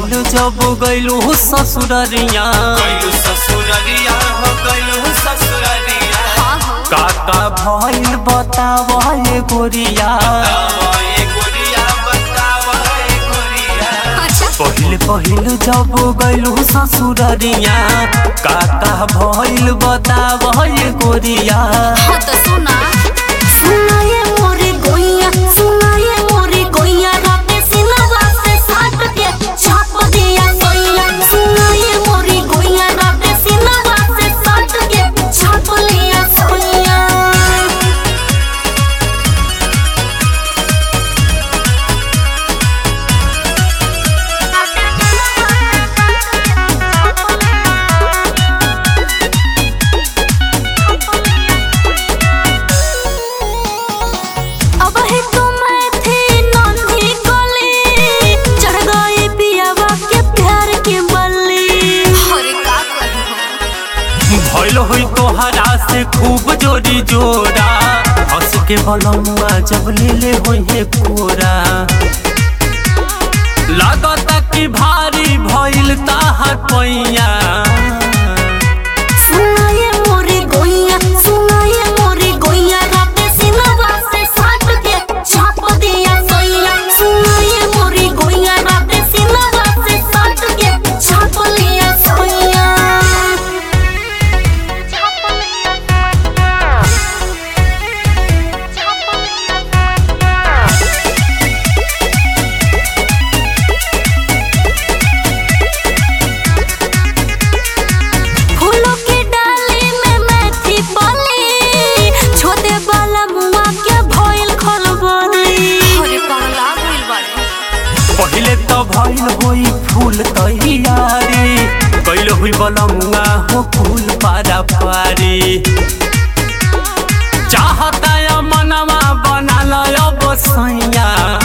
पहिल जब गइलू ससुररिया गइलू ससुररिया हो गइलू ससुररिया हाँ हो काका भइल बतावा ये गोरिया बतावा ए गोरिया बतावा ए गोरिया अच्छा पहिल पहिल जब गइलू ससुररिया काका भइल बतावा ये गोरिया हाँ तो सुना सुना ये मोरी गोइया सुना ये मोरी गोइया राते सिलवा से साट के छाप दिया सोइया सुना ये मोरी गोइया राते सिलवा से साट के छाप लिया सोइया अब है तो मैं थी नन्ही कली चढ़ गई पियावा के प्यार के बल्ली अरे का करूं भइल होई तोहरा से खूब जोरी जोड़ा हंस के बलमुआ जब ले ले होई कोरा लागता कि भारी भइल ताहर पैया सुना ये मोरी गोइया सुना ये मोरी गोइया राते सिलवा से साट के छाप दिया सोइया सुना ये मोरी गोइया राते सिलवा से साट के छाप लिया सोइया छाप लिया छाप लिया फूलों की डाली में मैं थी पली छोटे वाला मुआ के भइल खलबली अरे पगला गइल बाड़े पहिले तो भइल होई फूल तैयारी कैल होई बलमुआ हो फूल पारा पारी चाहता या मनवा बना लो बसैया